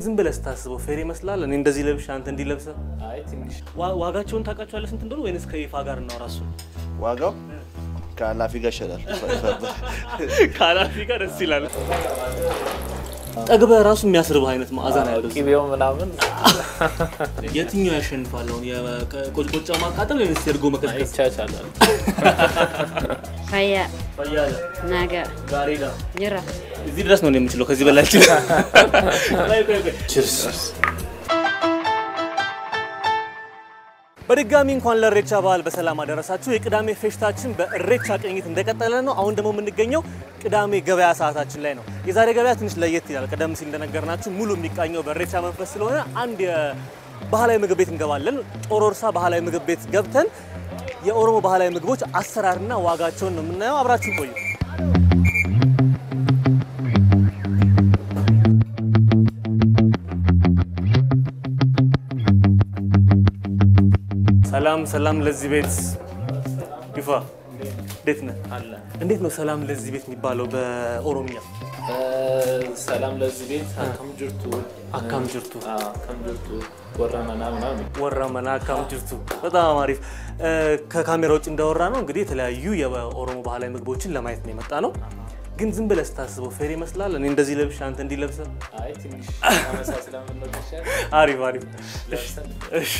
ዝም ብለህ ስታስበው ፌር ይመስላል። እኔ እንደዚህ ለብሼ አንተ እንዲህ ለብሰህ አይ ትንሽ ዋ- ዋጋቸውን ታውቃቸዋለህ ስንት እንደሆነ ወይንስ ከይፋ ጋር እናውራ? እሱን ዋጋው ከኃላፊ ጋር ይሻላል። ከኃላፊ ጋር ደስ ይላል። ጠግበህ ራሱ የሚያስርብህ አይነት መዓዛ ነው ያለው። ቂቤው ምናምን የትኛው ያሸንፋል? አሁን የቆጭቆጫ ማቃጠል ወይንስ የእርጎ መቀዝቀዝ? ይቻቻላል። Faya, ፈያለ naga, ጋሬዳ jira. እዚህ ድረስ ነው የምችለው። ከዚህ በላይ በድጋሚ እንኳን ለእሬቻ በዓል በሰላም አደረሳችሁ። የቅዳሜ ፌሽታችን በእሬቻ ቅኝት እንደቀጠለ ነው። አሁን ደግሞ የምንገኘው ቅዳሜ ገበያ ሰዓታችን ላይ ነው። የዛሬ ገበያ ትንሽ ለየት ይላል። ቀደም ሲል እንደነገርናችሁ ሙሉ የሚቃኘው በእሬቻ መንፈስ ስለሆነ አንድ የባህላዊ ምግብ ቤት እንገባለን። ጮሮርሳ ባህላዊ ምግብ ቤት ገብተን የኦሮሞ ባህላዊ ምግቦች አሰራርና ዋጋቸውን ነው የምናየው። አብራችሁ ቆዩ። ሰላም ሰላም ለዚህ ቤት ይፋ እንዴት ነህ? አለ እንዴት ነው ሰላም ለዚህ ቤት የሚባለው በኦሮምኛ? ሰላም ለዚህ ቤት አካም ጅርቱ አካም ጅርቱ አካም ጅርቱ ወረመና ምናምን ወራ መና አካም ጅርቱ። በጣም አሪፍ። እ፣ ከካሜራ ውጭ እንዳወራ ነው እንግዲህ የተለያዩ የኦሮሞ ባህላዊ ምግቦችን ለማየት ነው የመጣ ነው። ግን ዝም ብለህ ስታስበው ፌር ይመስላል። እኔ እንደዚህ ለብሼ አንተ እንዲህ ለብሰህ። አይ ትንሽ ተመሳስለ ምንለሻል አሪፍ አሪፍ። እሺ፣ እሺ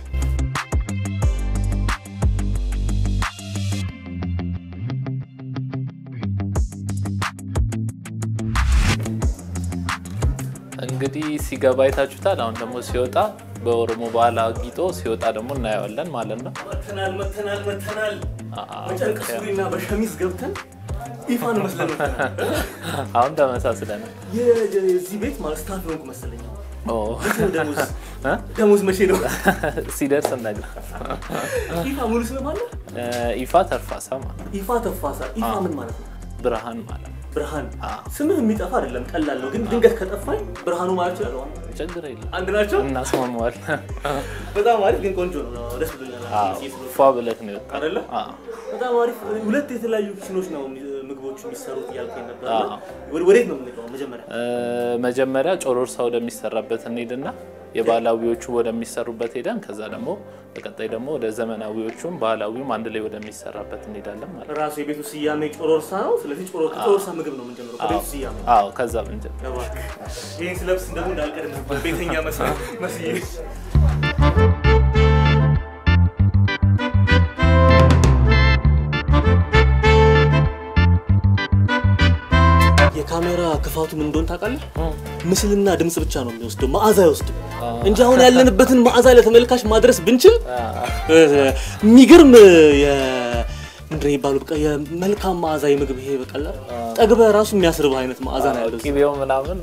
እንግዲህ ሲገባ አይታችሁታል። አሁን ደግሞ ሲወጣ በኦሮሞ ባህል አጊጦ ሲወጣ ደግሞ እናየዋለን ማለት ነው። መተናል መተናል መተናል። አዎ፣ በጨርቅ ሱሪና በሸሚዝ ገብተን ይፋን መስለን መተናል። አሁን ተመሳስለናል። የዚህ ቤት ማለት ስታፍ የሆንኩ መሰለኝ። ኦ፣ መቼ ነው ደሞዝ? እ? ደሞዝ መቼ ነው? ሲደርስ እነግር ይፋ ሙሉ ስም ማለት ነው? ኢፋ ተርፋሳ ማለት ነው። ይፋ ተፋሳ። ይፋ ምን ማለት ነው? ብርሃን ማለት ነው። ብርሃን። አዎ። ስምህ የሚጠፋ አይደለም፣ ቀላል ነው። ግን ድንገት ከጠፋኝ ብርሃኑ ማለት ይችላል። ችግር የለም አንድ ናቸው። እናስማማዋል። በጣም አሪፍ ግን ቆንጆ ነው። ደስ ብሎኛል። ፏ ብለት ነው የወጣው። አይደለ? አዎ። በጣም አሪፍ። ሁለት የተለያዩ ኪችኖች ነው ምግቦቹ የሚሰሩት እያልከኝ ነበር። አዎ። ወደ- ወዴት ነው የምንገባው? መጀመሪያ እ፣ መጀመሪያ ጮሮርሳ ወደሚሰራበት እንሄድና የባህላዊዎቹ ወደሚሰሩበት ሄደን ከዛ ደግሞ በቀጣይ ደግሞ ወደ ዘመናዊዎቹም ባህላዊውም አንድ ላይ ወደሚሰራበት እንሄዳለን ማለት ነው። ራሱ የቤቱ ስያሜ ጮሮርሳ ነው። ስለዚህ ጮሮ- ከጮሮርሳ ምግብ ነው የምንጀምረው ከቤቱ ስያሜ አዎ ከዛ ብንጀምር እባክህ ይህን ስለብስ ደግሞ እንዳልቀድም ቤተኛ መስ- መስዬ የካሜራ ክፋቱ ምን እንደሆነ ታውቃለህ? ምስልና ድምፅ ብቻ ነው የሚወስደው፣ መዓዛ አይወስድም እንጂ አሁን ያለንበትን መዓዛ ለተመልካች ማድረስ ብንችል እ፣ የሚገርም የ- ምንድን ነው የሚባለው በቃ የመልካም መዓዛ የምግብ ይሄ በቃላ ጠግበህ ራሱ የሚያስርብህ አይነት መዓዛ ነው ያለው። ቂቤው ምናምን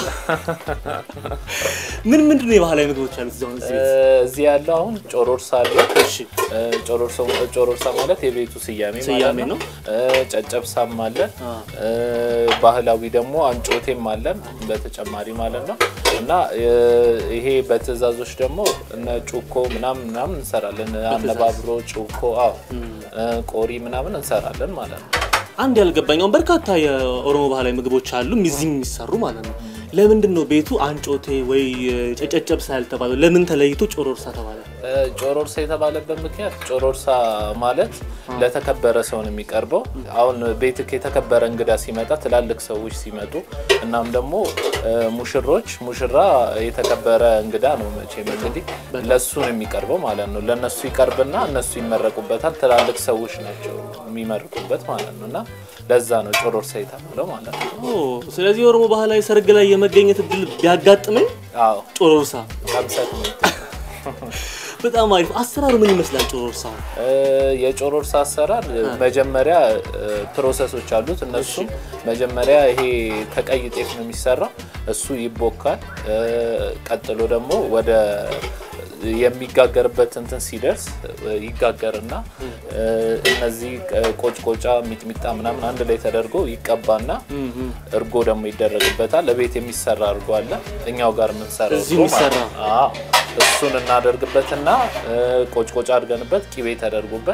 ምን ምንድን ነው የባህላዊ ምግቦች ያሉት እዚህ አሁን እዚህ ቤት? እ፣ እዚህ ያለው አሁን ጮሮርሳ አለ። እሺ እ፣ ጮሮርሳ ጮሮርሳ ማለት የቤቱ ስያሜ ስያሜ ማለት ነው። እ፣ ጨጨብሳም አለን አ። እ፣ ባህላዊ ደግሞ አንጮቴም አለን በተጨማሪ ማለት ነው። እና እ፣ ይሄ በትእዛዞች ደግሞ እነ ጩኮ ምናምን ምናምን እንሰራለን። አነባብሮ ጩኮ፣ አዎ እ፣ ቆሪ ምናምን እንሰራለን ማለት ነው። አንድ ያልገባኝ አሁን በርካታ የኦሮሞ ባህላዊ ምግቦች አሉ እዚህ የሚሰሩ ማለት ነው። ለምንድን ነው ቤቱ አንጮቴ ወይ ጨጨጨብሳ ያልተባለው? ለምን ተለይቶ ጮሮርሳ ተባለ? እ፣ ጮሮርሳ የተባለበት ምክንያት ጮሮርሳ ማለት ለተከበረ ሰው ነው የሚቀርበው። አሁን ቤትክ የተከበረ እንግዳ ሲመጣ ትላልቅ ሰዎች ሲመጡ እናም ደግሞ እ፣ ሙሽሮች ሙሽራ የተከበረ እንግዳ ነው መቼም እንግዲህ ለሱ ነው የሚቀርበው ማለት ነው። ለነሱ ይቀርብና እነሱ ይመረቁበታል። ትላልቅ ሰዎች ናቸው የሚመርቁበት ማለት ነው እና ለዛ ነው ጮሮርሳ የተባለው ማለት ነው። ኦ፣ ስለዚህ የኦሮሞ ባህላዊ ሰርግ ላይ የመገኘት እድል ቢያጋጥመኝ አዎ ጮሮርሳ። ቀምሰት ነው በጣም አሪፍ። አሰራሩ ምን ይመስላል ጮሮርሳ? እ፣ የጮሮርሳ አሰራር መጀመሪያ እ፣ ፕሮሰሶች አሉት። እነሱም መጀመሪያ ይሄ ከቀይ ጤፍ ነው የሚሰራው። እሱ ይቦካል። እ፣ ቀጥሎ ደግሞ ወደ የሚጋገርበት እንትን ሲደርስ እ፣ ይጋገርና እ፣ እነዚህ ቆጭቆጫ፣ ሚጥሚጣ ምናምን አንድ ላይ ተደርጎ ይቀባና እርጎ ደግሞ ይደረግበታል። እቤት የሚሰራ እርጎ አለ፣ እኛው ጋር የምንሰራው እዚሁ እርጎ ማለት የሚሰራ? ነው። አዎ እሱን እናደርግበትና እ፣ ቆጭቆጫ አድርገንበት ቂቤ ተደርጎበት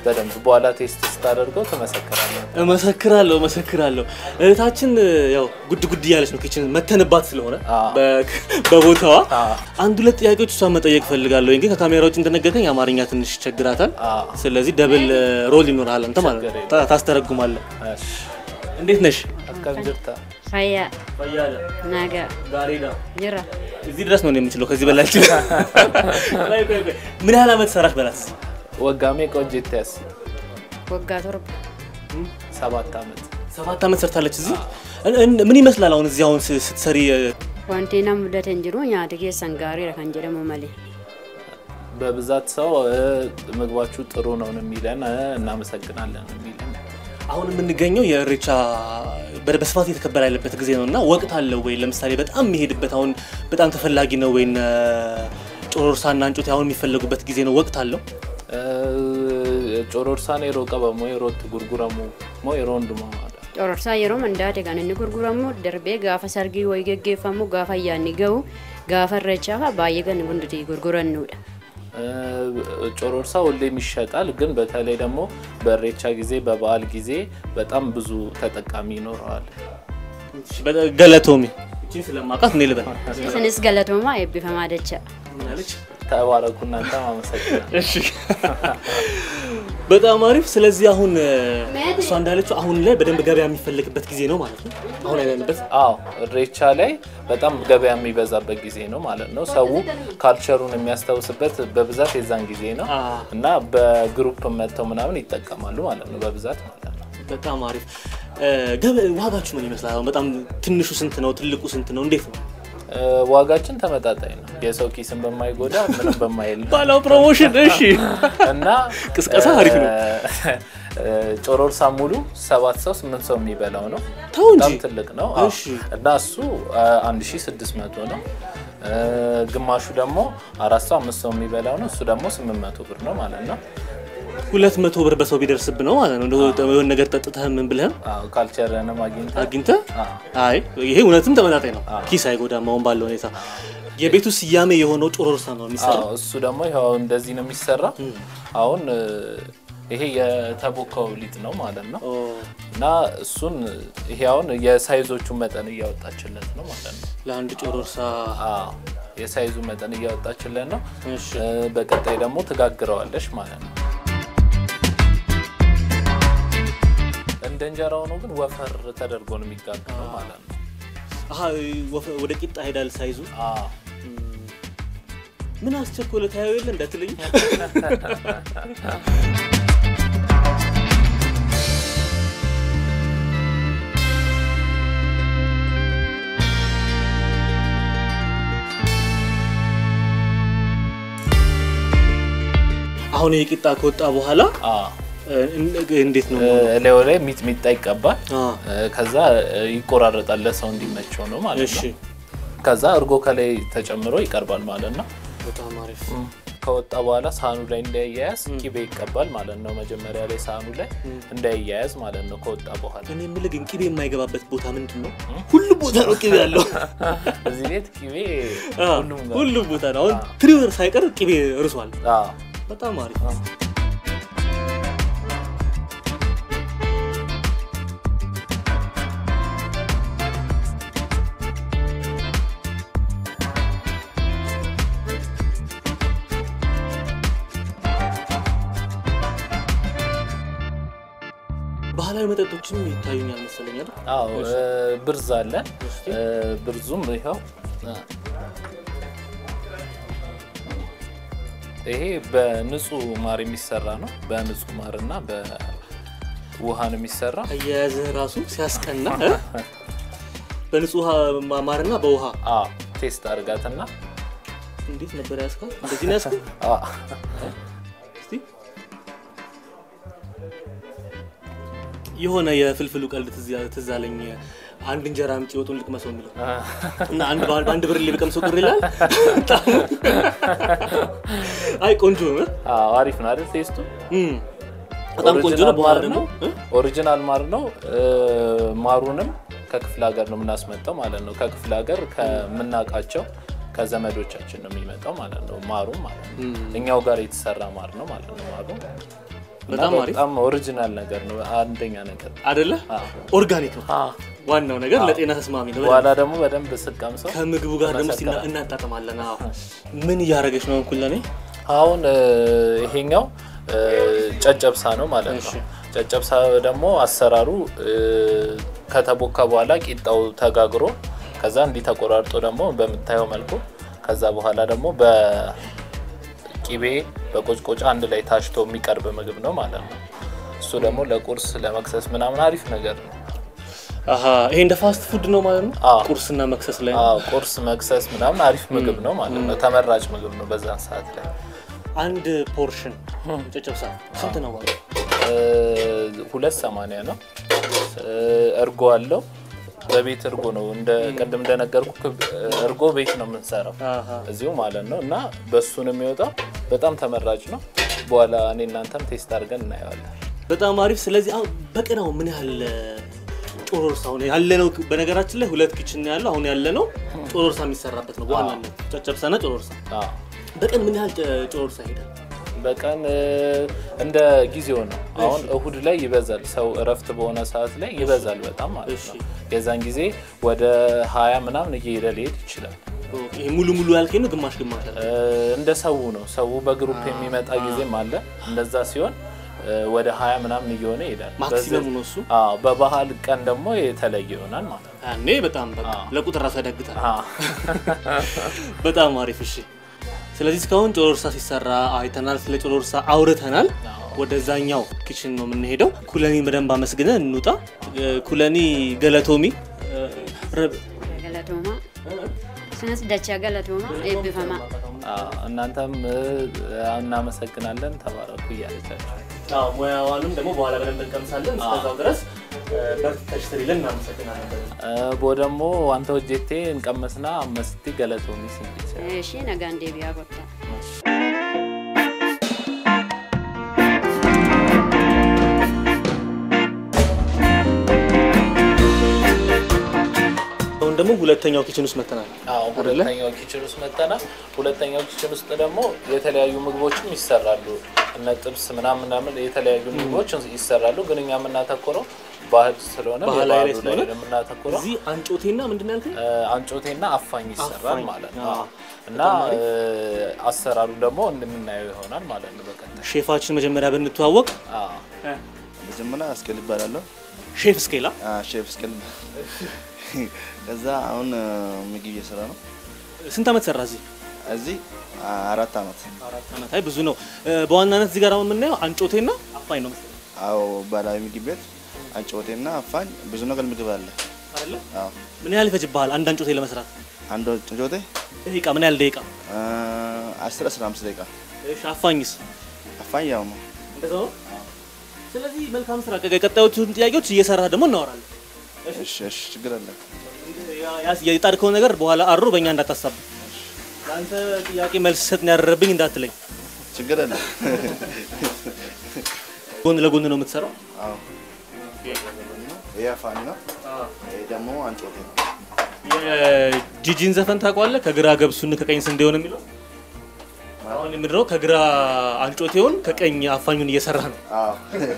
በደንብ በኋላ ቴስት ስታደርገው ትመሰክራለህ። እመሰክራለሁ እመሰክራለሁ። እህታችን ያው ጉድ ጉድ እያለች ነው ኪችን መተንባት ስለሆነ አዎ። በ- በቦታዋ አዎ። አንድ ሁለት ጥያቄዎች እሷን መጠየቅ ፈልጋለሁ። ግን ከካሜራ ውጭ እንደነገርከኝ አማርኛ ትንሽ ይቸግራታል። አዎ። ስለዚህ ደብል ሮል ይኖርሃል አንተ ማለት ነው። ችግር ታ- ታስተረጉማለህ። እሺ። እንዴት ነሽ? አካም ጅርታ Fayyaa ፈያለ nagaa ጋሪዳ jira እዚህ ድረስ ነው የምችለው። ከዚህ በላይ አልችልም። ቆይ ቆይ ቆይ ምን ያህል ዓመት ሰራሽ በላት? ወጋሜ ቆንጅት ያስ waggaa torba ሰባት ዓመት ሰባት ዓመት ሰርታለች እዚህ። እን- እን- ምን ይመስላል አሁን እዚህ አሁን ስ- ስትሰሪ እ፣ wanti nama mudate hin jiru nyaata keessan gaariidha kan jedhamu malee በብዛት ሰው እ፣ ምግባችሁ ጥሩ ነው የሚለን እ፣ እናመሰግናለን የሚለን አሁን የምንገኘው የእሬቻ በ- በስፋት እየተከበረ ያለበት ጊዜ ነው እና ወቅት አለው ወይ? ለምሳሌ በጣም የሚሄድበት አሁን በጣም ተፈላጊ ነው ወይ? እነ ጮሮርሳና እንጮቴ አሁን የሚፈለጉበት ጊዜ ነው? ወቅት አለው? ጮሮርሳን የሮ ቀበሞ የሮት ጉርጉረሙ ሞ የሮ ወንድማ cororsaa yeroo mandaate kan inni gurguramu darbee gaafa sargii wayii geggeeffamu gaafa ayyaanni ga'u gaafa irreechaa baay'ee kan hundati gurgurannuudha ጮሮርሳ ሁሌም ይሸጣል፣ ግን በተለይ ደግሞ በእሬቻ ጊዜ በበዓል ጊዜ በጣም ብዙ ተጠቃሚ ይኖረዋል። በጣም ገለቶሚ እቺን ስለማውቃት እኔ ልበል isinis galatoomaa eebbifamaa dacha ምን አለች? ተባረኩ እናንተ አመሰግናለሁ። እሺ በጣም አሪፍ። ስለዚህ አሁን እ፣ እሷ እንዳለችው አሁን ላይ በደንብ ገበያ የሚፈለግበት ጊዜ ነው ማለት ነው። አሁን ያለንበት አዎ እሬቻ ላይ በጣም ገበያ የሚበዛበት ጊዜ ነው ማለት ነው። ሰው ካልቸሩን የሚያስታውስበት በብዛት የዛን ጊዜ ነው አ፣ እና በግሩፕ መጥተው ምናምን ይጠቀማሉ ማለት ነው በብዛት ማለት ነው። በጣም አሪፍ እ፣ ገበ- ዋጋችሁ ምን ይመስላል? አሁን በጣም ትንሹ ስንት ነው? ትልቁ ስንት ነው? እንዴት ነው? እ፣ ዋጋችን ተመጣጣኝ ነው። የሰው ኪስን በማይጎዳ ምንም በማይል ነው ባላው ፕሮሞሽን እሺ እና ቅስቀሳ አሪፍ ነው። እ፣ ጮሮርሳ ሙሉ ሰባት ሰው ስምንት ሰው የሚበላው ነው። ተው እንጂ በጣም ትልቅ ነው አዎ። እሺ። እና እሱ አንድ ሺ ስድስት መቶ ነው። እ፣ ግማሹ ደግሞ አራት ሰው አምስት ሰው የሚበላው ነው። እሱ ደግሞ ስምንት መቶ ብር ነው ማለት ነው። ሁለት መቶ ብር በሰው ቢደርስብ ነው ማለት ነው። እንደው የሆነ ነገር ጠጥተህ ምን ብለህም አዎ፣ ካልቸርንም አግኝተህ አግኝተህ አዎ። አይ ይሄ እውነትም ተመጣጣኝ ነው። ኪስ አይጎዳም። አሁን ባለው ሁኔታ የቤቱ ስያሜ የሆነው ጮሮርሳ ነው የሚሰራው። አዎ፣ እሱ ደግሞ ይኸው እንደዚህ ነው የሚሰራ። አሁን እ፣ ይሄ የተቦካው ሊጥ ነው ማለት ነው ኦ፣ እና እሱን ይሄ አሁን የሳይዞቹ መጠን እያወጣችለት ነው ማለት ነው። ለአንድ ጮሮርሳ አዎ የሳይዙ መጠን እያወጣችለት ነው። እሺ። እ፣ በቀጣይ ደግሞ ትጋግረዋለሽ ማለት ነው። እንደ እንጀራ ሆኖ ግን ወፈር ተደርጎ ነው የሚጋገረው ማለት ነው። አሀ ወፈ- ወደ ቂጣ ሄዳል ሳይዙ። አዎ ምን አስቸኮለ ታየው የለ እንዳትለኝ። አሁን የቂጣ ከወጣ በኋላ አዎ እ፣ እንዴት ነው? እላዩ ላይ ሚጥሚጣ ይቀባል። አ፣ እ፣ ከዛ እ፣ ይቆራረጣል ለሰው እንዲመቸው ነው ማለት እሺ ነው። ከዛ እርጎ ከላይ ተጨምሮ ይቀርባል ማለት ነው። በጣም አሪፍ። ከወጣ በኋላ ሳህኑ ላይ እንዳይያያዝ ቂቤ ይቀባል ማለት ነው። መጀመሪያ ላይ ሳህኑ ላይ እንዳይያያዝ ማለት ነው። ከወጣ በኋላ እኔ የምልህ ግን ቅቤ የማይገባበት ቦታ ምንድን ነው? ሁሉም ቦታ ነው ቅቤ ያለው። እዚህ ቤት ቂቤ አ፣ ሁሉም ጋር ሁሉም ቦታ ነው። አሁን ትሪወር ሳይቀር ቅቤ እርሷል። አዎ። በጣም አሪፍ። ባህላዊ መጠጦችም ይታዩኛል መሰለኝ አይደል? አዎ እ፣ ብርዝ አለ። እ፣ ብርዙም ይኸው እ፣ ይሄ በንጹህ ማር የሚሰራ ነው። በንጹህ ማር እና በውሃ ነው የሚሰራ። አያያዝህ ራሱ ሲያስቀና እ? በንጹህ ውሃ ማ- ማርና በውሃ አዎ ቴስት አድርጋትና እንዴት ነበር ያስካል? እንደዚህ ነው ያስካል? አዎ እስቲ የሆነ የፍልፍሉ ቀልድ ትዝ ያ- ትዝ አለኝ። አንድ እንጀራ አምጪ ወጡን ልቅመሰው የሚለው እና አንድ በ- በአንድ ብር ሊቀምሰው ቅር ይላል። አይ ቆንጆ ነው እ? አዎ አሪፍ ነው አይደል ቴስቱ? እም፣ በጣም ቆንጆ ነው። በኋላ ደግሞ እ? ኦሪጂናል ማር ነው። እ፣ ማሩንም ከክፍለ ሀገር ነው የምናስመጣው ማለት ነው። ከክፍለ ሀገር ከምናውቃቸው ከዘመዶቻችን ነው የሚመጣው ማለት ነው። ማሩ ማለት ነው እኛው ጋር የተሰራ ማር ነው ማለት ነው። ማሩ እና በጣም አሪፍ። በጣም ኦሪጂናል ነገር ነው። አንደኛ ነገር አይደለ? አዎ። ኦርጋኒክ ነው አዎ። ዋናው ነገር፣ ለጤና ተስማሚ ነው። በኋላ ደግሞ በደንብ ስቀምሰው ከምግቡ ጋር ደግሞ እስቲ እና- እናጣጥማለን። አዎ። ምን እያደረገች ነው እንኩል ለኔ? አሁን እ፣ ይሄኛው እ፣ ጨጨብሳ ነው ማለት እሺ። ነው። ጨጨብሳ ደግሞ አሰራሩ እ፣ ከተቦካ በኋላ ቂጣው ተጋግሮ ከዛ እንዲህ ተቆራርጦ ደግሞ በምታየው መልኩ ከዛ በኋላ ደግሞ በቂቤ በቆጭቆጫ አንድ ላይ ታሽቶ የሚቀርብ ምግብ ነው ማለት ነው። እሱ ደግሞ ለቁርስ ለመክሰስ ምናምን አሪፍ ነገር ነው። አሀ ይሄ እንደ ፋስት ፉድ ነው ማለት ነው። አዎ። ቁርስና መክሰስ ላይ ነው። አዎ ቁርስ መክሰስ ምናምን አሪፍ ምግብ ነው ማለት ነው። ተመራጭ ምግብ ነው በዛን ሰዓት ላይ አንድ ፖርሽን ጨጨብሳ ስንት ነው ማለት ነው? እ፣ ሁለት ሰማንያ ነው። እ፣ እርጎ አለው። በቤት እርጎ ነው እንደ ቅድም እንደነገርኩ እርጎ ቤት ነው የምንሰራው አሀ እዚሁ ማለት ነው። እና በሱ ነው የሚወጣው። በጣም ተመራጭ ነው። በኋላ እኔ እናንተም ቴስት አድርገን እናየዋለን። በጣም አሪፍ። ስለዚህ አሁን በቀን አሁን ምን ያህል ጮሮርሳ አሁን ያለ ነው? በነገራችን ላይ ሁለት ኪችን ነው ያለው። አሁን ያለ ነው ጮሮርሳ የሚሰራበት ነው በዋናነት ጨጨብሳና ጮሮርሳ። አዎ። በቀን ምን ያህል ጨ- ጮሮርሳ ይሄዳል? በቀን እ፣ እንደ ጊዜው ነው። አሁን እሁድ ላይ ይበዛል። ሰው እረፍት በሆነ ሰዓት ላይ ይበዛል በጣም ማለት ነው። የዛን ጊዜ ወደ ሀያ ምናምን እየሄደ ሊሄድ ይችላል። ይሄ ሙሉ ሙሉ ያልከኝ ነው ግማሽ ግማሽ አለ? እ፣ እንደ ሰው ነው። ሰው በግሩፕ የሚመጣ ጊዜም አለ። እንደዛ ሲሆን እ፣ ወደ ሀያ ምናምን እየሆነ ይሄዳል። ማክሲመሙ ነው እሱ። አዎ፣ በባህል ቀን ደግሞ የተለየ ይሆናል ማለት ነው። ያኔ በጣም በቃ አዎ። ለቁጥር ራሱ ያዳግታል። አዎ። በጣም አሪፍ እሺ። ስለዚህ እስካሁን ጮሮርሳ ሲሰራ አይተናል፣ ስለ ጮሮርሳ አውርተናል። አዎ። ወደዛኛው ኪችን ነው የምንሄደው። ኩለኒን በደንብ አመስግነን እንውጣ። እ፣ ኩለኒ ገለቶሚ እ፣ ረብ- ገለቶማ ስነስ ደቻ ገለቶማ ኤብፈማ አዎ፣ እናንተም እ፣ እናመሰግናለን። ተባረኩ እያለቻቸው አዎ፣ ሙያዋንም ደግሞ በኋላ በደንብ እንቀምሳለን። እስከዛው ድረስ እ፣ በርትተሽ ስሪልን። እናመሰግናለን። ቦ ደግሞ ዋንተ ሆጄቴ እንቀመስና አመስቲ ገለቶሚ ሲንቢቸ እሺ ነጋን ዴቢያ ጎታ አሁን ደግሞ ሁለተኛው ኪችን ውስጥ መተናል። አዎ ሁለተኛው ኪችን ውስጥ መጠናል። ሁለተኛው ኪችን ውስጥ ደግሞ የተለያዩ ምግቦችም ይሰራሉ። እነ ጥብስ ምናምን ምናምን የተለያዩ ምግቦች ይሰራሉ። ግን እኛ የምናተኩረው ባህል ስለሆነ ባህላዊ ላይ የባህሉ ላይ ስለሆነ ነው የምናተኩረው። እዚህ አንጮቴና ምንድን ነው ያልከኝ? እ፣ አንጮቴና አፋኝ ይሰራል አፋኝ፣ ማለት አዎ። ነው። እና እ፣ አሰራሩ ደግሞ እንደምናየው ይሆናል ማለት ነው በቀጣይ። ሼፋችን መጀመሪያ ብንተዋወቅ አዎ። መጀመሪያ እስኬል ይባላለሁ። ሼፍ እስኬላ አ፣ ሼፍ እስኬል። ከዛ አሁን አ፣ ምግብ እየሰራ ነው ስንት ዓመት ሰራ እዚህ? እዚህ አ፣ አራት አመት። አራት ዓመት። አይ ብዙ ነው። እ፣ በዋናነት እዚህ ጋር አሁን የምናየው አንጮቴና አፋኝ ነው መሰለኝ አዎ ባህላዊ ምግብ ቤት አንጮቴና አፋኝ ብዙ ነገር ምግብ አለ። አይደለ? አዎ ምን ያህል ይፈጅብሃል አንድ አንጮቴ ለመስራት? አንድ አንጮቴ ደቂቃ ምን ያህል ደቂቃ? አ፣ አስር አስራ አምስት ደቂቃ። እሺ አፋኝስ? አፋኝ ያው ነው። እንደዛው ነው። ስለዚህ መልካም ስራ። ቀጣዮቹን ጥያቄዎች እየሰራ ደግሞ እናወራለን። እሺ እሺ፣ ችግር አለ። ያ- ያ- የጣድከው ነገር በኋላ አሩ በእኛ እንዳታሳብ። ለአንተ ጥያቄ መልስ ሰጥ ነው ያደረብኝ እንዳትለኝ። ችግር አለ። ጎን ለጎን ነው የምትሰራው? አዎ ይሄ አፋኝ ነው። ይሄ ደግሞ አንጮቴ ነው። የጂጂን ዘፈን ታውቀዋለህ? ከግራ ገብሱን ከቀኝ ስንዴውን የሚለው አሁን የምድረው ከግራ አንጮቴውን ከቀኝ አፋኙን እየሰራ ነው። አዎ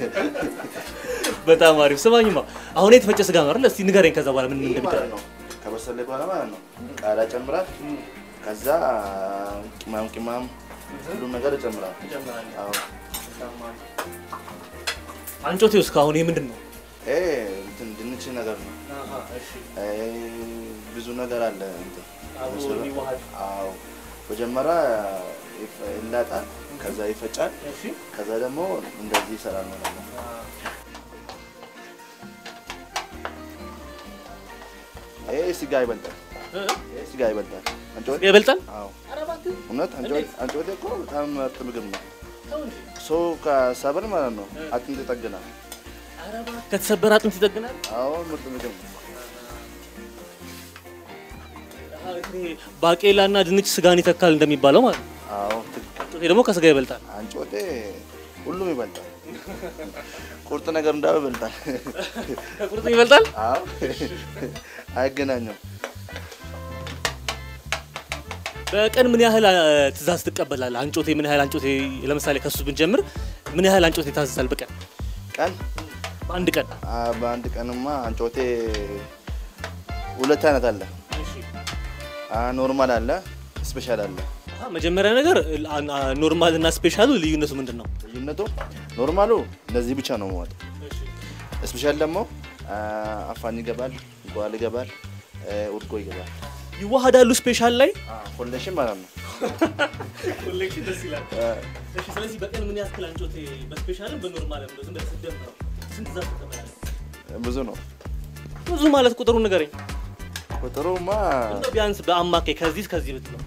በጣም አሪፍ። ስማኝማ አሁን የተፈጨ ስጋ ነው አይደል? እስቲ ንገረኝ ከዛ በኋላ ምን ምን ይህ ማለት እንደሚደረግ ነው። ከበሰለ በኋላ ማለት ነው ቃሪያ ጨምራል። ከዛ ቅማም ቅማም ሁሉም ነገር ይጨምራል። አዎ አንጮቴ ውስጥ አሁን ይሄ ምንድን ነው? ይሄ እንትን ድንች ነገር ነው። ይሄ ብዙ ነገር አለ። እንትን አዎ መጀመሪያ ይፈ- ይላጣል፣ ከዛ ይፈጫል፣ ከዛ ደግሞ እንደዚህ ይሰራል ማለት ነው። ይሄ ስጋ ይበልጣል። ይሄ ስጋ ይበልጣል። አንጮቴ ይበልጣል? አዎ እውነት አንጮቴ አንጮቴ እኮ በጣም ምርጥ ምግብ ነው። ሰው ከሰብር ማለት ነው አጥንት ይጠግናል። ከተሰበረ አጥንት ይጠግናል። አዎ ምርጥ ምግብ ነው። ባቄላ እና ድንች ስጋን ይተካል እንደሚባለው ማለት ነው። አዎ ትክክል። አንጮቴ ደግሞ ከስጋ ይበልጣል። አንጮቴ ሁሉም ይበልጣል። ቁርጥ ነገር እንዳው ይበልጣል። ከቁርጥ ይበልጣል። አዎ አይገናኙም። በቀን ምን ያህል አ፣ ትእዛዝ ትቀበላለህ? አንጮቴ ምን ያህል አንጮቴ ለምሳሌ ከሱ ብንጀምር ምን ያህል አንጮቴ ይታዘዛል በቀን ቀን በአንድ ቀን? አ፣ በአንድ ቀንማ አንጮቴ ሁለት አይነት አለ። አ፣ ኖርማል አለ፣ ስፔሻል አለ። አሀ፣ መጀመሪያ ነገር ኖርማል እና ስፔሻሉ ልዩነቱ ምንድን ነው? ልዩነቱ ኖርማሉ እንደዚህ ብቻ ነው የሚወጣው። ስፔሻል ደግሞ አ፣ አፋን ይገባል፣ ጓል ይገባል፣ እ፣ ውድጎ ይገባል። ይዋሃዳሉ ስፔሻል ላይ ኮሌክሽን ማለት ነው። ኮሌክሽን ደስ ይላል። እሺ፣ ስለዚህ በቀን ምን ያክል አንጮቴ በስፔሻልም በኖርማልም ዝም ብለህ ስትደምረው ስንት ዛፍ ትቀበላለህ? ብዙ ነው ብዙ ማለት ቁጥሩ ንገረኝ። ቁጥሩማ እንደው ቢያንስ በአማካይ ከዚህ እስከዚህ ብትለው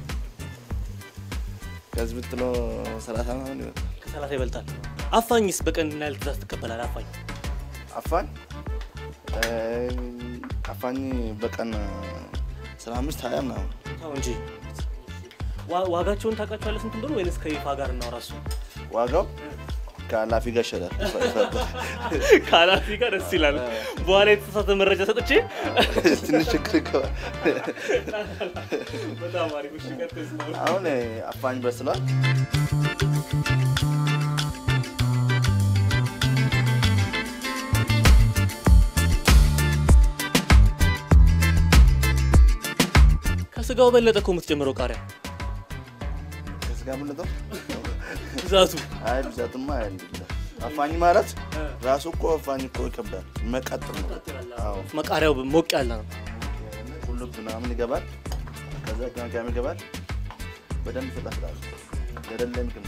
ከዚህ ብትሎ ሰላሳ ምናምን ይወጣል። ከሰላሳ ይበልጣል። አፋኝስ በቀን ምን ያህል ትእዛዝ ትቀበላለህ? አፋኝ አፋኝ እ፣ አፋኝ በቀን አስራ አምስት ሀያ ምናምን ተው እንጂ ዋ- ዋጋቸውን ታውቃቸዋለህ ስንት እንደሆነ ወይንስ ከይፋ ጋር እናውራ? እሱ ዋጋው ከኃላፊ ጋር ይሸጣል። ከኃላፊ ጋር ደስ ይላል። በኋላ የተሳሳተ መረጃ ሰጥቼ ትንሽ ችግር ይገባል። በጣም አሪፍ እሺ፣ ቀጥል እስካሁን። አሁን አፋኝ በስሏል። ከስጋው በለጠ እኮ የምትጨምረው ቃሪያ ከስጋ ምንጠው ብዛቱ አይ ብዛትማ አይደለም። አፋኝ ማለት ራሱ እኮ አፋኝ እኮ ይከብዳል። መቀጥል ነው። አዎ መቃሪያው ሞቅ ያለ ነው። ሁሉ ምናምን ይገባል። ከዛ ቅመም ይገባል። በደንብ ተጣፍጣል። ገደለም ግን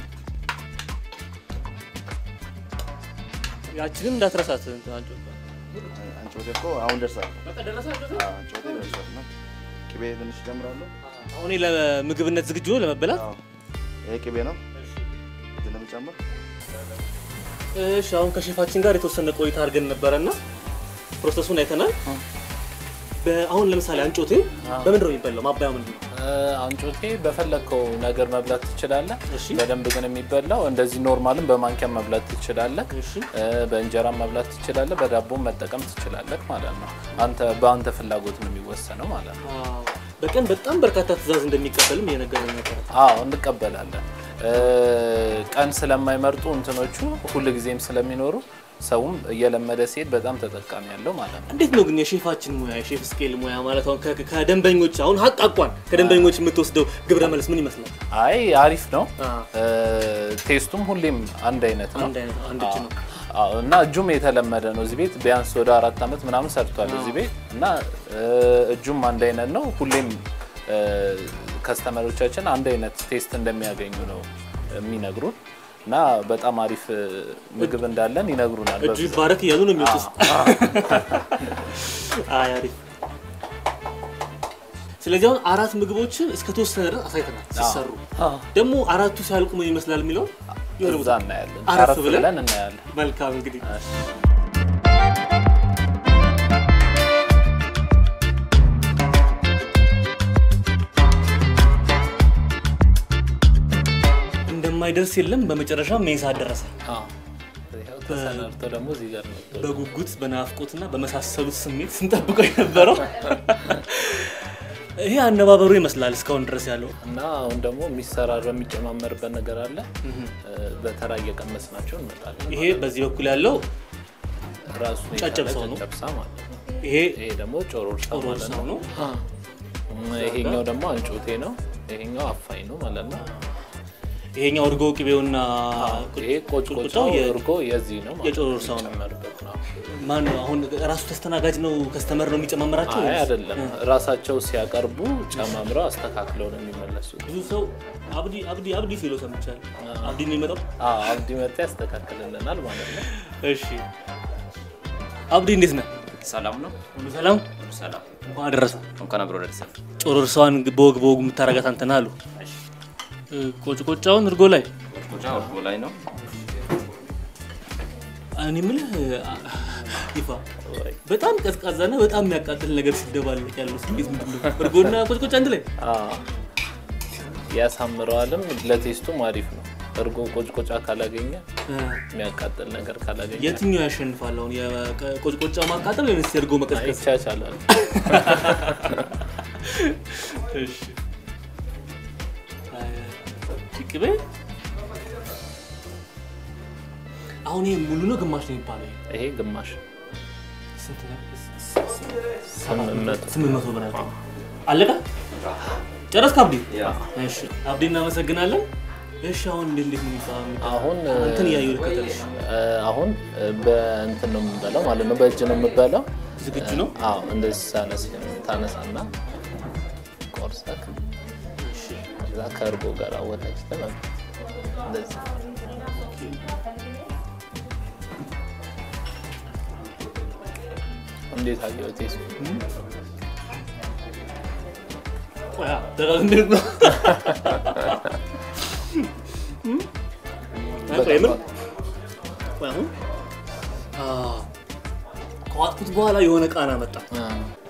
ያችንም እንዳትረሳት እንትን አንጮ አንጮቴ እኮ አሁን ደርሳል። በቃ ደረሳችሁ? አዎ አንጮቴ ደርሷል። እና ቅቤ ትንሽ ጨምራለሁ። አሁን ይሄ ለምግብነት ዝግጁ ነው ለመበላት። አዎ ይሄ ቅቤ ነው። ትንሽ ጨምር። እሺ አሁን ከሼፋችን ጋር የተወሰነ ቆይታ አድርገን ነበረና ፕሮሰሱን አይተናል። በ- አሁን ለምሳሌ አንጮቴ በምንድን ነው የሚበላው? ማባያው ምንድን ነው? እ፣ አንጮቴ በፈለግከው ነገር መብላት ትችላለህ። እሺ። በደንብ ግን የሚበላው እንደዚህ ኖርማልም በማንኪያ መብላት ትችላለህ። እሺ እ፣ በእንጀራም መብላት ትችላለህ። በዳቦም መጠቀም ትችላለህ ማለት ነው። አንተ በአንተ ፍላጎት ነው የሚወሰነው ማለት ነው። አዎ። በቀን በጣም በርካታ ትእዛዝ እንደሚቀበልም እየነገረኝ ነበረ። አዎ እንቀበላለን። እ፣ ቀን ስለማይመርጡ እንትኖቹ ሁል ጊዜም ስለሚኖሩ ሰውም እየለመደ ሲሄድ በጣም ተጠቃሚ ያለው ማለት ነው። እንዴት ነው ግን የሼፋችን ሙያ የሼፍ ስኬል ሙያ ማለት አሁን ከ- ከደንበኞች አሁን ሀቅ አቋን ከደንበኞች የምትወስደው ግብረ መልስ ምን ይመስላል? አይ አሪፍ ነው። አ፣ እ፣ ቴስቱም ሁሌም አንድ አይነት ነው። አንድ አይነት አንድ እጅ ነው። አዎ እና እጁም የተለመደ ነው። እዚህ ቤት ቢያንስ ወደ አራት ዓመት ምናምን ሰርቷል እዚህ ቤት እና እ፣ እጁም አንድ አይነት ነው። ሁሌም እ፣ ከስተመሮቻችን አንድ አይነት ቴስት እንደሚያገኙ ነው የሚነግሩን እና በጣም አሪፍ እ፣ ምግብ እንዳለን ይነግሩናል። እጁ በብዛት። ይባረክ እያሉ ነው የሚወጡት። አይ አሪፍ። ስለዚህ አሁን አራት ምግቦችን እስከ ተወሰነ ድረስ አሳይተናል ሲሰሩ። አዎ። ደግሞ አራቱ ሲያልቁ ምን ይመስላል የሚለው የሆነ እዛ ቦታ እናያለን። አረፍ አረፍ ብለን ብለን እናያለን። መልካም እንግዲህ እንደማይደርስ የለም። በመጨረሻ ሜሳ ደረሰ። አዎ። ይኸው ተሰናድቶ ደግሞ እዚህ ጋር ነው። በጉጉት በናፍቆትና በመሳሰሉት ስሜት ስንጠብቀው የነበረው ይሄ አነባበሩ ይመስላል እስካሁን ድረስ ያለው። እና አሁን ደግሞ የሚሰራረው የሚጨማመርበት ነገር አለ። እ፣ በተራ እየቀመስ ናቸው እንመጣለን። ይሄ በዚህ በኩል ያለው ራሱ ጨጨብሳው ነው። ጨጨብሳ ማለት ነው። ይሄ ይሄ ደግሞ ጮሮርሳ ማለት ሮርሳው ነው። ነው። ይሄኛው ደግሞ አንጮቴ ነው። ይሄኛው አፋኝ ነው ማለት ነው። ይሄኛው እርጎ ቅቤውና ይሄ ቆጭቆጫው የ- እርጎ የዚህ ነው ማለት የጮሮርሳው ነው። የሚጨመርበት ነው። ማን ነው አሁን ራሱ ተስተናጋጅ ነው ከስተመር ነው የሚጨማምራቸው? አይ ወይስ? አይደለም፣ ራሳቸው ሲያቀርቡ ጨማምረው አስተካክለው ነው የሚመለሱት። ብዙ ሰው አብዲ አብዲ አብዲ ሲሎ ሰምቻለሁ። አብዲ ነው የሚመጣው። አዎ አብዲ መጣ ያስተካክልልናል ማለት ነው። እሺ አብዲ እንዴት ነህ? ሰላም ነው። ሁሉ ሰላም? ሰላም እንኳን አደረሰ። እንኳን አብሮ ደርሰን። ጮሮርሳዋን በወግ በወጉ የምታረጋት አንተ ነህ አሉ። እ፣ ቆጭቆጫውን እርጎ ላይ ቆጫ እርጎ ላይ ነው። እኔ የምልህ አ- ይፋ በጣም ቀዝቃዛና በጣም የሚያቃጥል ነገር ሲደባለቅ ያለው ስሜት ምንድን ነው? እርጎና ቆጭቆጫ አንድ ላይ አዎ ያሳምረዋልም፣ ለቴስቱም አሪፍ ነው። እርጎ ቆጭቆጫ ካላገኘ እ፣ የሚያቃጥል ነገር ካላገኘ የትኛው ያሸንፋል? አሁን የቆጭቆጫ ማቃጠል ወይስ የእርጎ መቀዝቀዝ? ይቻቻላል። እሺ አይ፣ ቅቤ አሁን ይሄ ሙሉ ነው ግማሽ ነው የሚባለው? ይሄ ግማሽ ስንት ነው? ስምንት መቶ ስምንት መቶ ብር ነው። አለቀ? ጨረስክ አብዲ? እሺ አብዲ እናመሰግናለን። እሺ አሁን እንዴት እንዴት ነው የሚባለው? አሁን እንትን እያየሁ ልከተልሽ። እ፣ አሁን በእንትን ነው የምንበላው ማለት ነው። በእጅ ነው የምንበላው። ዝግጁ ነው? አዎ እንደዚህ ሳነስ ታነሳና ቆርሰክ ከዛ ከእርጎ ጋር አወጣጭተህ መብላት እንደዚህ እንዴት አየው ቴስቱ? ቆይ ደጋግሜ ነው። ቆይ ምን? ቆይ አሁን አ ከዋጥኩት በኋላ የሆነ ቃና መጣ። አ፣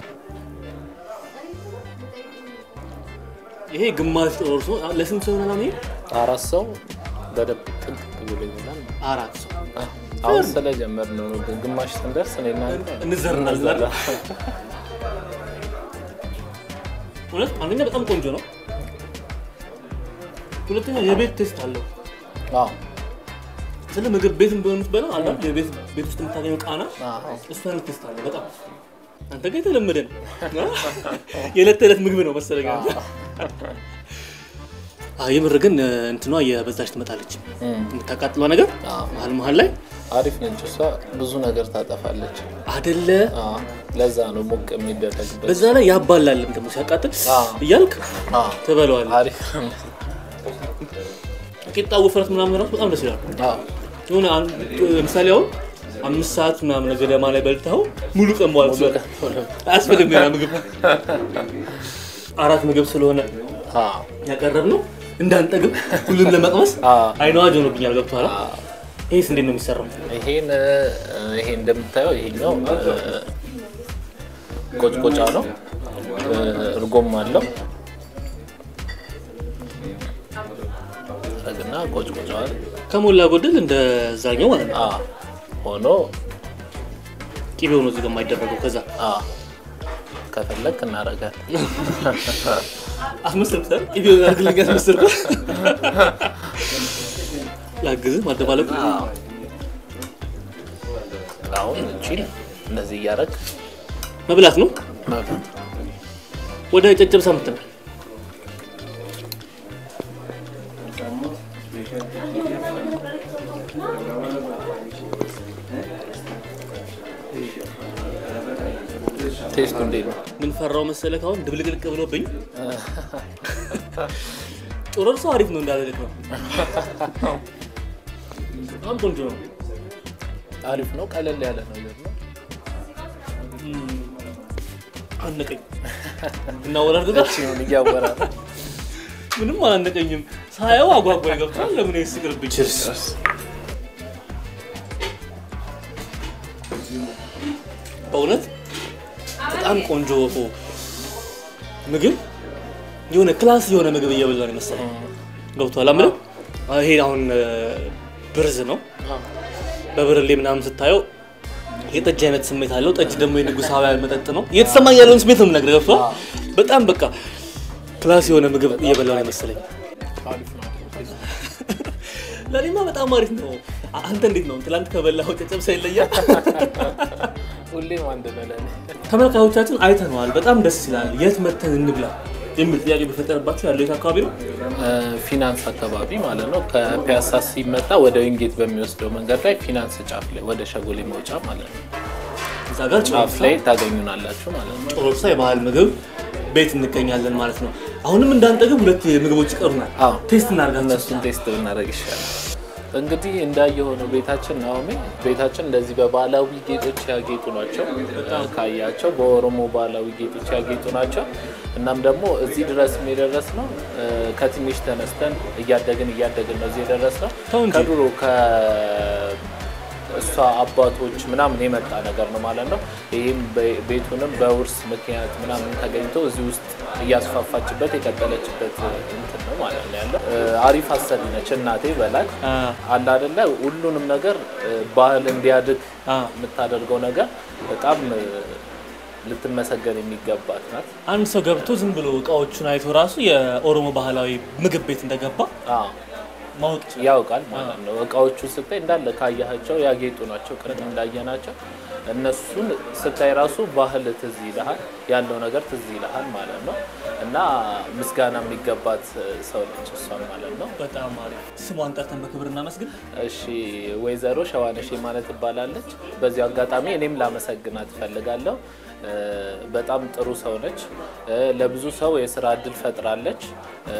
ይሄ ግማሽ ጦርሶ ለስንት ሰው ነው ይሄ? አራት ሰው በደንብ ጥንቅቅ ብሎ ይበላል። አራት ሰው አ፣ አሁን ስለጀመርን ነው ግን ግማሽ ስንደርስ እኔና አንተ እንዘርናለን አይደል? እውነት አንደኛ በጣም ቆንጆ ነው። ሁለተኛ የቤት ቴስት አለው። አዎ ስለ ምግብ ቤት ቢሆን የምትበላው አለ አይደል? የቤት ቤት ውስጥ የምታገኘው ቃና አዎ እሱ አይነት ቴስት አለው በጣም አንተ ጋር የተለመደ ነው። የዕለት ተዕለት ምግብ ነው መሰለኝ። አዎ የምር ግን እንትኗ የበዛች ትመጣለች። እም፣ የምታቃጥለው ነገር አዎ መሀል መሀል ላይ አሪፍ ነች እሷ። ብዙ ነገር ታጠፋለች። አደለ። አዎ ለዛ ነው ሞቅ የሚደረግበት። በዛ ላይ ያባላልም ደግሞ ሲያቃጥል አዎ። እያልክ አዎ ትበለዋለህ። አሪፍ ቂጣ ውፍረት ምናምን ራሱ በጣም ደስ ይላል። አዎ የሆነ አን- ለምሳሌ አሁን አምስት ሰዓት ምናምን ገደማ ላይ በልተኸው ሙሉ ቀን መዋል ትችላለህ። አያስፈልግም ሌላ ምግብ። አራት ምግብ ስለሆነ አዎ ያቀረብ ነው እንዳንጠግብ ሁሉም ለመቅመስ አዎ አይነ አዋጅ ሆኖብኛል። ገብቶሃል? ይሄስ እንዴት ነው የሚሰራው? ይሄን እ፣ ይሄ እንደምታየው ይሄኛው እ፣ ቆጭቆጫ ነው እ፣ እርጎም አለው ረግና ቆጭቆጫዋል ከሞላ ጎደል እንደዛኛው ማለት ነው። አ ሆኖ ቂቤው ነው እዚህ ጋር የማይደረገው። ከዛ አ ከፈለክ እናደርጋለን። አስመሰልኩት ቂቤው አድርግልኝ አስመሰልኩት። ላግዝህ ማደባለቁ አሁን እቺን እንደዚህ እያደረግ መብላት ነው። መብላት ወደ ጨጨብሳ ምትል ቴስቱ እንዴት ነው? ምን ፈራው መሰለህ? አሁን ድብልቅልቅ ብሎብኝ ጦረር ሰው አሪፍ ነው እንዳለልክ ነው። በጣም ቆንጆ ነው። አሪፍ ነው። ቀለል ያለ ነገር ነው። አነቀኝ እና ወላድ ጋር ሲሆን እያወራ ነው። ምንም አላነቀኝም። ሳየው አጓጓኝ። ገብቷል። ለምን ይስቅርብኝ? በእውነት በጣም ቆንጆ ምግብ የሆነ ክላስ የሆነ ምግብ እየበላ ነው የመሰለኝ። ገብቷል። አምልም ይሄ አሁን እ፣ ብርዝ ነው። በብርሌ ምናምን ስታየው የጠጅ አይነት ስሜት አለው። ጠጅ ደግሞ የንጉሳውያን መጠጥ ነው። እየተሰማኝ ያለውን ስሜት ነው የምነግርህ። ገብቷል። በጣም በቃ ክላስ የሆነ ምግብ እየበላ ነው የመሰለኝ። አሪፍ ነው። ለእኔማ በጣም አሪፍ ነው። አ- አንተ እንዴት ነው? ትላንት ከበላኸው ጨጨብሳ ይለያል? ሁሌም አንድ በለን። ተመልካቾቻችን አይተነዋል። በጣም ደስ ይላል። የት መተን እንብላ የሚል ጥያቄ ቢፈጠርባቸው ያለው የት አካባቢ ነው? ፊናንስ አካባቢ ማለት ነው። ከፒያሳ ሲመጣ ወደ ዊንጌት በሚወስደው መንገድ ላይ ፊናንስ ጫፍ ላይ ወደ ሸጎሌ መውጫ ማለት ነው እዛ ጋር ጫፍ ላይ ታገኙናላችሁ ማለት ነው። ጮሮሳ የባህል ምግብ ቤት እንገኛለን ማለት ነው። አሁንም እንዳንጠግብ ሁለት ምግቦች ይቀሩናል። አዎ። ቴስት እናድርጋቸው። እነሱን ቴስት ብናደርግ ይሻላል። እንግዲህ እንዳየሆነው ቤታችን ናሆሜ ቤታችን እንደዚህ በባህላዊ ጌጦች ያጌጡ ናቸው። ካያቸው በኦሮሞ ባህላዊ ጌጦች ያጌጡ ናቸው። እናም ደግሞ እዚህ ድረስ የደረስ ነው ከትንሽ ተነስተን እያደግን እያደግን ነው እዚህ የደረስ ነው። ተው እንጂ። ከድሮ ከእሷ አባቶች ምናምን የመጣ ነገር ነው ማለት ነው። ይህም በ- ቤቱንም በውርስ ምክንያት ምናምን ተገኝቶ እዚህ ውስጥ እያስፋፋችበት የቀጠለችበት እንትን ነው ማለት ነው ያለው። እ፣ አሪፍ አሰሪ ነች እናቴ በላይ አ፣ አለ አይደለ ሁሉንም ነገር እ፣ ባህል እንዲያድግ አ። የምታደርገው ነገር በጣም እ፣ ልትመሰገን የሚገባት ናት። አንድ ሰው ገብቶ ዝም ብሎ እቃዎቹን አይቶ ራሱ የኦሮሞ ባህላዊ ምግብ ቤት እንደገባ አዎ ማወቅ ይችላል። ያውቃል ማለት ነው። እቃዎቹ ስታይ እንዳለ ካያቸው ያጌጡ ናቸው። ቅርጥ እንዳየናቸው እነሱን ስታይ ራሱ ባህል ትዝ ይልሃል፣ ያለው ነገር ትዝ ይልሃል ማለት ነው። እና ምስጋና የሚገባት ሰው ነች እሷም ማለት ነው። በጣም አሪፍ። ስሟን ጠርተን በክብር እናመስግን። እሺ ወይዘሮ ሸዋነሽ ማለት ትባላለች። በዚሁ አጋጣሚ እኔም ላመሰግናት እፈልጋለሁ። እ፣ በጣም ጥሩ ሰው ነች። እ፣ ለብዙ ሰው የስራ እድል ፈጥራለች። እ፣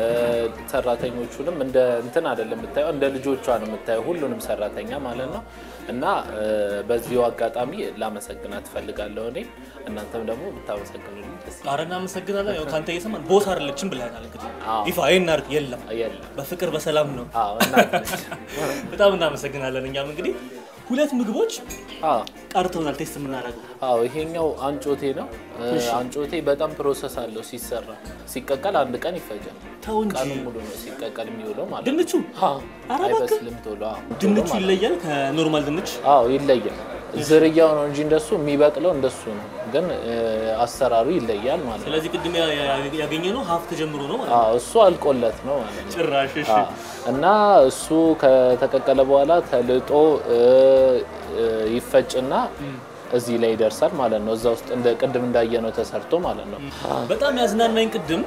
ሰራተኞቹንም እንደ እንትን አይደለም የምታየው፣ እንደ ልጆቿ ነው የምታየው፣ ሁሉንም ሰራተኛ ማለት ነው። እና እ፣ በዚሁ አጋጣሚ ላመሰግናት እፈልጋለሁ። እኔ እናንተም ደግሞ ብታመሰግኑልኝ ደስ ኧረ እናመሰግናለን። ያው ከአንተ እየሰማን ቦስ አይደለችም ብለናል። እንግዲህ አዎ። ይፋ ይህን አድርግ የለም የለም። በፍቅር በሰላም ነው። አዎ እናት ነች። በጣም እናመሰግናለን። እኛም እንግዲህ ሁለት ምግቦች አዎ ቀርተውናል ቴስት የምናደርገው አዎ ይሄኛው አንጮቴ ነው። እ፣ አንጮቴ በጣም ፕሮሰስ አለው ሲሰራ። ሲቀቀል አንድ ቀን ይፈጃል። ተው እንጂ ቀኑ ሙሉ ነው ሲቀቀል የሚውለው ማለት ነው። ድንቹ አዎ፣ ኧረ እባክህ። አይበስልም ቶሎ። አዎ፣ ቶሎ ድንቹ ማለት ነው። ይለያል ከኖርማል ድንች። አዎ ይለያል። ዝርያው ነው እንጂ እንደሱ የሚበቅለው እንደሱ ነው፣ ግን እ፣ አሰራሩ ይለያል ማለት ነው። ስለዚህ ቅድም ያ- ያ- ያገኘነው ሀፍ ተጀምሮ ነው ማለት ነው። አዎ እሱ አልቆለት ነው ማለት ነው። ጭራሽ እሺ። አዎ። እና እሱ ከተቀቀለ በኋላ ተልጦ እ፣ እ፣ ይፈጭና እዚህ ላይ ይደርሳል ማለት ነው። እዛ ውስጥ እንደ ቅድም እንዳየነው ተሰርቶ ማለት ነው። በጣም ያዝናናኝ ቅድም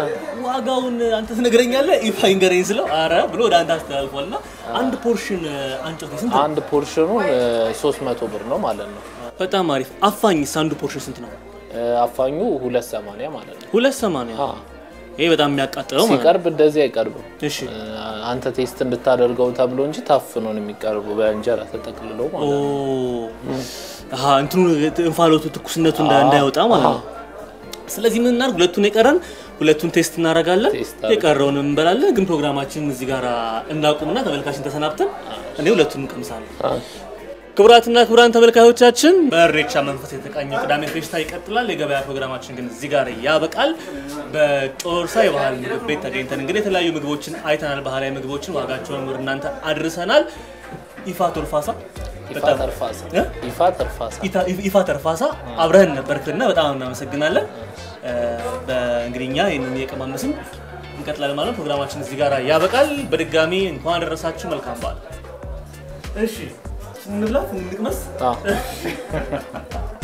ዋጋውን አንተ ትነግረኛለህ ይፋ ይንገረኝ ስለው አረ ብሎ ወደ አንተ አስተላልፏል። እና አንድ ፖርሽን አንጮቴ ስንት ነው? አንድ ፖርሽኑን ሶስት መቶ ብር ነው ማለት ነው። በጣም አሪፍ። አፋኝስ አንዱ ፖርሽን ስንት ነው? እ፣ አፋኙ ሁለት ሰማንያ ማለት ነው። ሁለት ሰማንያ ይሄ በጣም የሚያቃጥለው ማለት ነው። ሲቀርብ እንደዚህ አይቀርብም። እሺ እ፣ አንተ ቴስት እንድታደርገው ተብሎ እንጂ ታፍኖ ነው የሚቀርቡ በእንጀራ ተጠቅልሎ ኦ ማለት ነው። አሃ እንትኑ እንፋሎቱ ትኩስነቱ እንዳ- እንዳይወጣ ማለት ነው። ስለዚህ ምን እናድርግ? ሁለቱን የቀረን ሁለቱን ቴስት እናደርጋለን፣ ቴስት አድርገን። የቀረውን እንበላለን። ግን ፕሮግራማችንን እዚህ ጋር እናቁምና ተመልካችን ተሰናብተን እኔ ሁለቱን እንቀምሳለን። ክቡራትና ክቡራን ተመልካዮቻችን በእሬቻ መንፈስ የተቃኘው ቅዳሜ ፌሽታ ይቀጥላል። የገበያ ፕሮግራማችን ግን እዚህ ጋር ያበቃል። በጮርሳ የባህል ምግብ ቤት ተገኝተን እንግዲህ የተለያዩ ምግቦችን አይተናል። ባህላዊ ምግቦችን ዋጋቸውን ወደ እናንተ አድርሰናል። ይፋ ቶልፋሳ ይፋ በጣም- ተርፋሳ እ? ይፋ ተርፋሳ ኢታ- ይፋ ተርፋሳ አብረህን ነበርክና በጣም እናመሰግናለን። እ፣ በእንግዲህ እኛ ይህንን የቀማመስን እንቀጥላለን ማለት ነው። ፕሮግራማችን እዚህ ጋር ያበቃል። በድጋሚ እንኳን አደረሳችሁ። መልካም በዓል። እሺ እንብላ፣ እንቅመስ። አዎ።